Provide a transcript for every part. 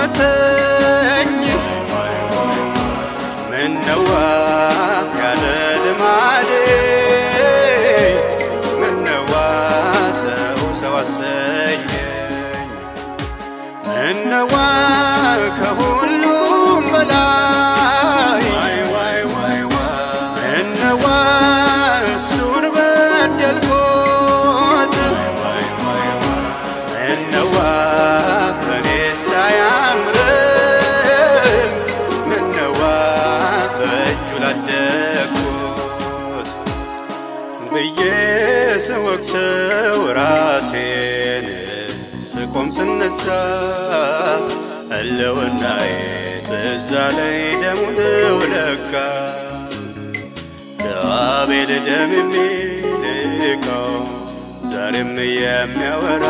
ሞተኝ ምነዋ ያለ ልማዴ ምነዋ ሰው ሰው አሰኘኝ ምነዋ ከሁሉም በላይ ምነዋ እሱን በደልኩት ምነዋ በኔስ አያምርም ምነዋ በእጁ ላደግኩት ብዬ ስወቅሰው ራሴን ስቆም ስነሳ ህልውናዬ ትዝ አለኝ ደሙ ነው ለካ ለአቤል ደም የሚልከው ዛሬም የሚያወራ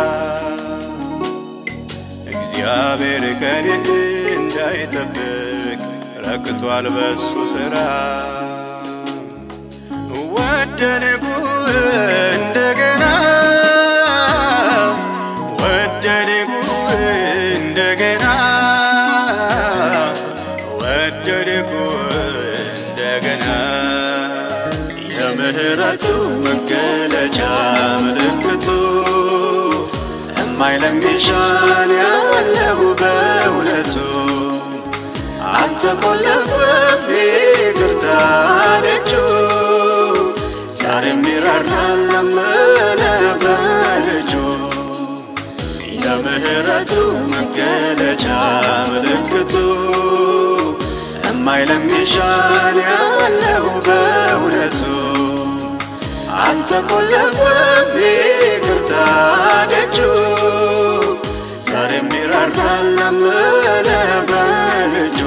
እግዚአብሔር ከኔ እንዳይጠብቅ ረክቷል በሱ ሥራ ወደድኩ እንደገና ወደድኩ እንደገና ወደድኩ እንደገና የምህረቱ መገለጫ ምልክቱ እማይለሚሻን ያለው በእውነቱ አልተቆለፈም ይቅርታ ደጁ ዛሬም ይራራል ላመነ በልጁ የምህረቱ መገለጫ ምልክቱ እማይለሚሻን ያለው በእውነቱ አልተቆለፈም ይቅርታ ደጁ ዛሬም ይራራል ላመነ በልጁ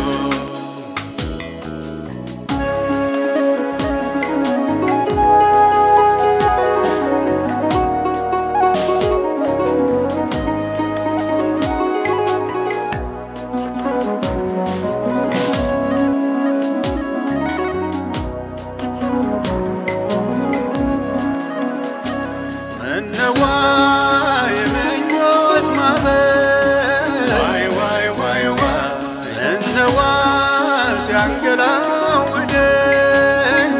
ምነዋ የምኞት ማዕበል ምነዋ ሲያንገላውደኝ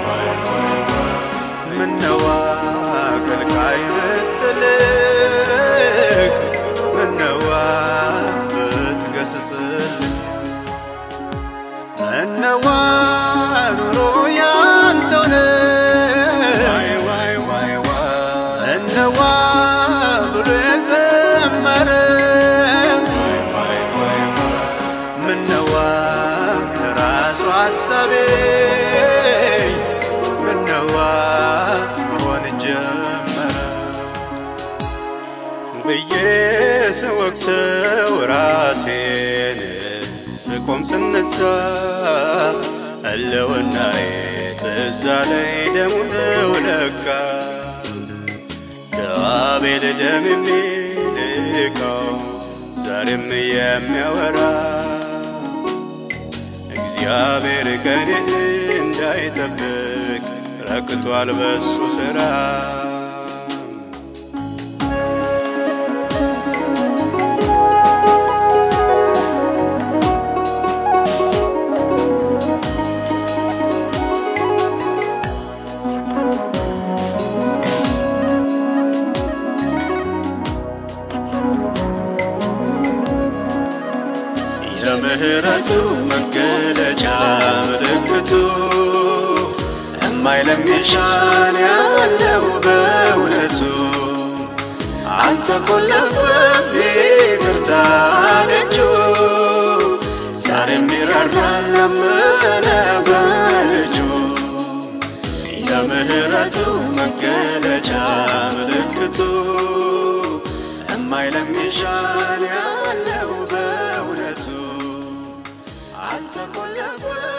ምነዋ ከልካይ ብትልክ ምነዋ ብትገስጽልኝ ምነዋ ኑሮ ያንተው ነው ምነዋ ብሎ የዘመረ ምነዋ ለራሱ ሐሳቤ ምነዋ መሆን ጀመረ ብዬ ስወቅሰው ራሴን ስቆም ስነሳ ህልውናዬ ትዝ አለኝ ደሙ ነው ለካ ለአቤል ደም የሚልከው ዛሬም የሚያወራ እግዚአብሔር ከኔ እንዳይጠብቅ ረክቷል በሱ ሥራ የምህረቱ መገለጫ ምልክቱ እማይለሚሻን ያለው በእውነቱ አልተቆለፈም ይቅርታ ደጁ ዛሬም ይራራል ላመነ በልጁ የምህረቱ መገለጫ ምልክቱ እማይለሚሻን ያለው በእውነቱ አልተቆለፈም